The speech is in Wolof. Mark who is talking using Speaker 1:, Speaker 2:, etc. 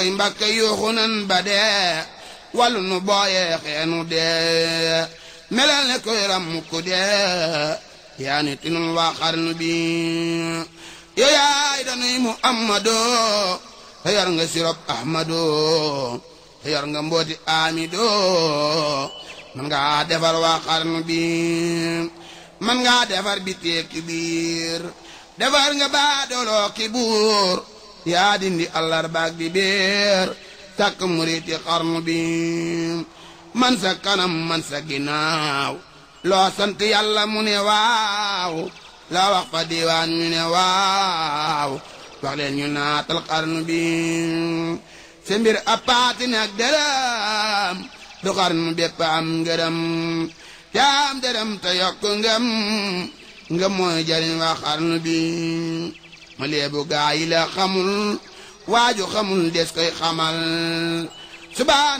Speaker 1: Mbàkke yuuxu nan ba dee wàllu nu booyee xeenu dee melal ne koy ram ku dee yaa ni tinul waa xarnu bi yow yaay danuy Muhammadoo te yor nga sirop Ahmadoo te yor nga mbooti Amidoo man ngaa defar waa xarnu bi man ngaa defar bi teeki biir defar nga baa dooloo ki buur yaa dindi àllarbaak di beer sàkk muriti xarnu bi man sa kanam man sa ginnaaw loo sant yàlla mu ne waaw loo wax fa diwaan ñu ne waaw wax leen ñu naatal xarnu bi sa mbir appaati ne ak dërëm du xarnu bépp am ngërëm jaam dërëm te yokk ngëm ngëm mooy jariñ waa xarnu bi ma leebu gaa yi la xamul waaju xamul des koy xamal subaan